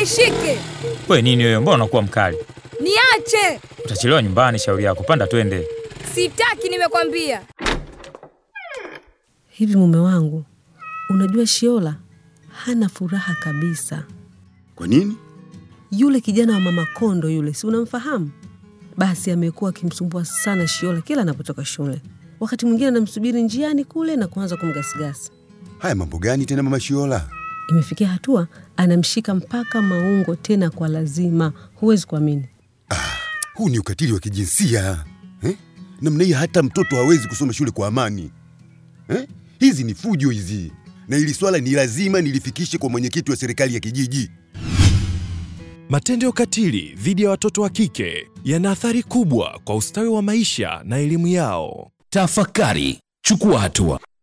nishike, We nini wewe, mbona unakuwa mkali? niache. Utachelewa nyumbani, shauri yako. Panda twende. Sitaki, nimekwambia. Hivi mume wangu, unajua Shiola hana furaha kabisa. Kwa nini? Yule kijana wa mama Kondo yule, si unamfahamu? Basi amekuwa akimsumbua sana Shiola kila anapotoka shule. Wakati mwingine anamsubiri njiani kule na kuanza kumgasigasi. Haya mambo gani tena mama Shiola? Imefikia hatua anamshika mpaka maungo, tena kwa lazima. Huwezi kuamini. Huu ni ukatili wa kijinsia eh? Namna hii hata mtoto hawezi kusoma shule kwa amani eh? Hizi ni fujo hizi, na hili swala ni lazima nilifikishe kwa mwenyekiti wa serikali ya kijiji. Matendo ya ukatili dhidi ya watoto wa kike yana athari kubwa kwa ustawi wa maisha na elimu yao. Tafakari, chukua hatua.